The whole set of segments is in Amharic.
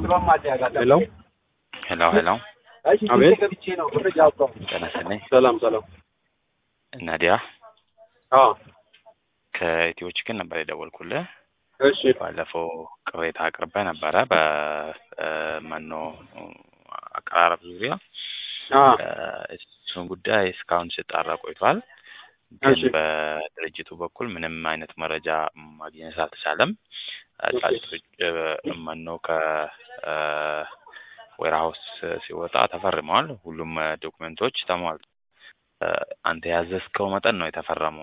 ሄሎ ሄሎ ሄሎ አቤት ጤና ይስጥልኝ። ሰላም ሰላም ናዲያ አዎ ከኢትዮ ችክን ነበር የደወልኩልህ። እሺ ባለፈው ቅሬታ አቅርበ ነበረ በመኖ አቀራረብ ዙሪያ አ እሱን ጉዳይ እስካሁን ሲጣራ ቆይቷል። ግን እሺ በድርጅቱ በኩል ምንም አይነት መረጃ ማግኘት አልተቻለም። ጫጭቶች መኖ ከዌርሃውስ ሲወጣ ተፈርመዋል። ሁሉም ዶክመንቶች ተሟል። አንተ ያዘዝከው መጠን ነው የተፈረመው።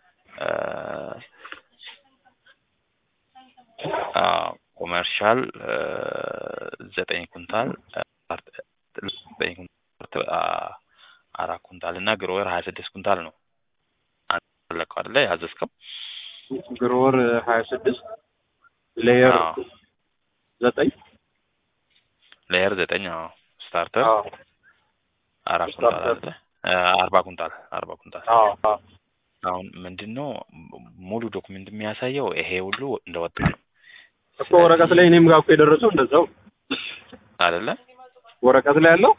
ኮመርሻል ዘጠኝ ኩንታል ዘጠኝ ኩንታል አራት ኩንታል እና ግሮወር ሀያ ስድስት ኩንታል ነው አንተ ፈለግከው አይደለ ያዘዝከው? ግሮወር ሀያ ስድስት ሌየር አዎ ዘጠኝ ሌየር ዘጠኝ አዎ ስታርተር አዎ አራት ኩንታል ስታርተር አይደለ አርባ ኩንታል አርባ ኩንታል አዎ አዎ አሁን ምንድን ነው ሙሉ ዶክመንት የሚያሳየው ይሄ ሁሉ እንደወጣ ነው እኮ ወረቀት ላይ እኔም ጋር እኮ የደረሰው እንደዛው አይደለ? ወረቀት ላይ ያለው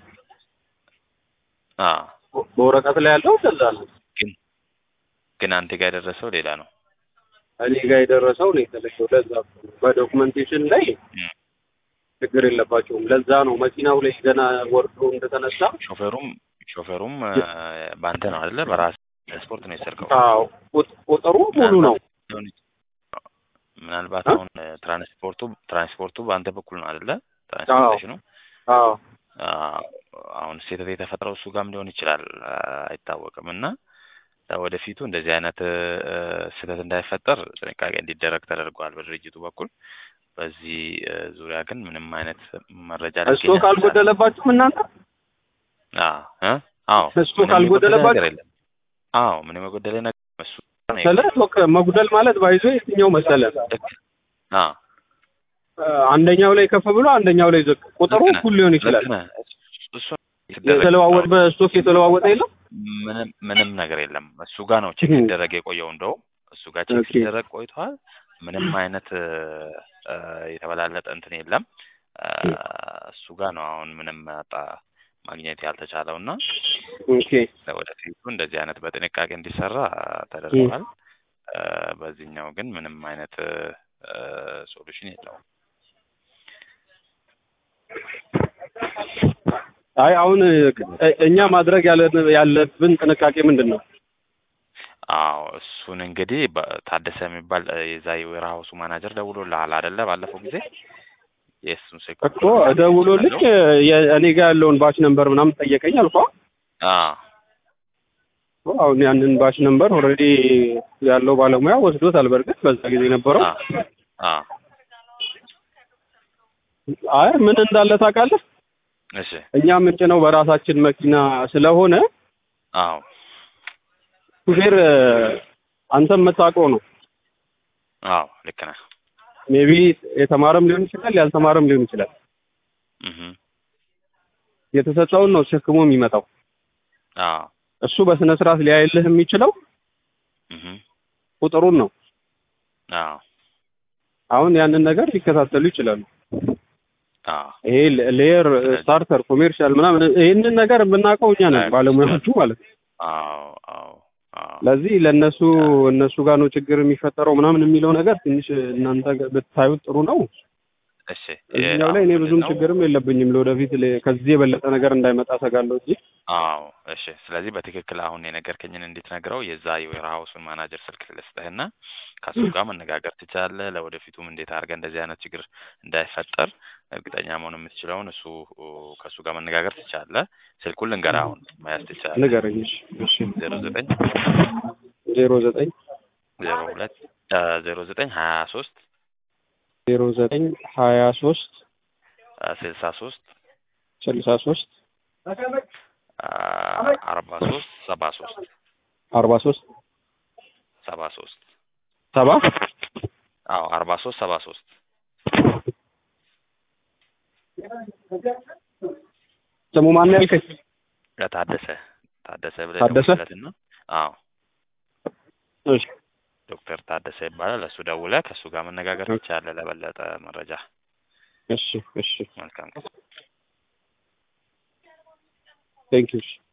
አዎ በወረቀት ላይ ያለው እንደዛ ነው። ግን ግን አንተ ጋር የደረሰው ሌላ ነው። እኔ ጋር የደረሰው ነው የተለየው። ለዛ እኮ ነው። በዶክመንቴሽን ላይ እም። ችግር የለባቸውም። ለዛ ነው መኪናው ላይ ገና ወርዶ እንደተነሳ ሾፌሩም ሾፌሩም እ፣ በአንተ ነው አይደለ? በራስ ስፖርት ነው የሰርከው። አዎ ቁጥ- ቁጥሩ ሙሉ ነው። ሊሆን ይችላል። ምናልባት እ? አሁን እ፣ ትራንስፖርቱ ትራንስፖርቱ በአንተ በኩል ነው አይደለ? ትራንስፖርቴሽኑ አዎ አዎ፣ አሁን ስህተት የተፈጠረው እሱ ጋርም ሊሆን ይችላል አ፣ አይታወቅም። እና ወደፊቱ እንደዚህ አይነት እ፣ ስህተት እንዳይፈጠር ጥንቃቄ እንዲደረግ ተደርጓል በድርጅቱ በኩል። በዚህ እ፣ ዙሪያ ግን ምንም አይነት መረጃ ሊገኝ እስቶክ አልቻለም። አልጎደለባችሁም እናንተ? አዎ እ? አዎ እስቶክ ምንም የጎደለ አልጎደለባችሁ? ነገር የለም። አዎ ምንም የጎደለ ነገር እሱ ነው ስለ የጎደለው። ስቶክ መጉደል ማለት ባይዞ የትኛው መሰለ ልክ አዎ እ፣ አንደኛው ላይ ከፍ ብሎ አንደኛው ላይ ዝቅ ቁጥሩ ልክ ነህ። እኩል ሊሆን ይችላል። ልክ ነህ። እሱ የተደረገ የተለዋወጠ በስቶክ የተለዋወጠ የለም። ምንም ምንም ነገር የለም። እሱ ጋር ነው ቼክ እህ። ሲደረግ የቆየው። እንደውም እሱ ጋር ቼክ ኦኬ። ሲደረግ ቆይቷል። ምንም አይነት እ፣ እ፣ የተበላለጠ እንትን የለም። እ፣ እሱ ጋር ነው አሁን ምንም አጣ ማግኘት ያልተቻለው እና ኦኬ ለወደፊቱ እንደዚህ አይነት በጥንቃቄ እንዲሰራ ተደርጓል። እ፣ በዚህኛው ግን ምንም አይነት ሶሉሽን የለውም። አይ አሁን እ፣ እኛ ማድረግ ያለ- ያለብን ጥንቃቄ ምንድን ነው? አዎ እሱን እንግዲህ በ- ታደሰ የሚባል እ፣ የዛ የዌርሃውሱ ማናጀር ደውሎልሃል አይደለ? ባለፈው ጊዜ የእሱን ስልክ እኮ ደውሎልኝ እ፣ የ- እኔ ጋር ያለውን ባች ነምበር ምናምን ጠየቀኝ አልኳ። አዎ አሁን ያንን ባች ነምበር ኦልሬዲ ያለው ባለሙያ ወስዶታል። በእርግጥ በዛ ጊዜ ነበረው። አዎ አዎ አይ ምን እንዳለ ታውቃለህ? እሺ እኛ የምንጭነው በራሳችን መኪና ስለሆነ አዎ ሹፌር እ፣ አንተም የምታውቀው ነው። አዎ ልክ ነህ። ሜቢ የተማረም ሊሆን ይችላል፣ ያልተማረም ሊሆን ይችላል። እህ የተሰጠውን ነው ተሸክሞ የሚመጣው። አዎ እሱ በስነ ስርዓት ሊያይልህ የሚችለው እህ ቁጥሩን ነው። አዎ አሁን ያንን ነገር ሊከታተሉ ይችላሉ። አዎ ይሄ ሌየር ስታርተር ኮሜርሻል ምናምን ይህንን ነገር የምናውቀው እኛ ነን ባለሙያዎቹ ማለት ነው። አዎ አዎ አዎ ለዚህ ለእነሱ እነሱ ጋር ነው ችግር የሚፈጠረው ምናምን የሚለው ነገር ትንሽ እናንተ ብታዩት ጥሩ ነው። እሺ እዚህኛው ላይ እኔ አሁን ብዙም ምንድን ነው? ችግርም የለብኝም። ለወደፊት ለ- ከዚህ የበለጠ ነገር እንዳይመጣ ሰጋለሁ እንጂ አዎ እሺ። ስለዚህ በትክክል አሁን የነገርከኝን እንድትነግረው የዛ የዌርሃውሱን ማናጀር ስልክ ልስጥህና ከሱ ጋር መነጋገር ትችላለህ። ለወደፊቱም እንዴት አድርገህ እንደዚህ አይነት ችግር እንዳይፈጠር እርግጠኛ መሆን የምትችለውን እሱ ከእሱ ጋር መነጋገር ትችላለህ። ስልኩን ልንገርህ አሁን መያዝ ትችላለህ። ንገረኝ። እሺ እሺ ዜሮ ዘጠኝ ዜሮ ዘጠኝ ዜሮ ሁለት ዜሮ ዘጠኝ ሀያ ሶስት ዜሮ ዘጠኝ ሀያ ሶስት ስልሳ ሶስት ስልሳ ሶስት አርባ ሶስት ሰባ ሶስት አርባ ሶስት ሰባ ሶስት ሰባ አዎ አርባ ሶስት ሰባ ሶስት ስሙ ማን ያልከኝ? ታደሰ ታደሰ ብለህ ታደሰ? ደውልለትና አዎ እሺ ዶክተር ታደሰ ይባላል። እሱ ደውለህ ከእሱ ጋር መነጋገር ትችላለህ ለበለጠ መረጃ። እሺ እሺ መልካም ጊዜ ቴንክ ዩ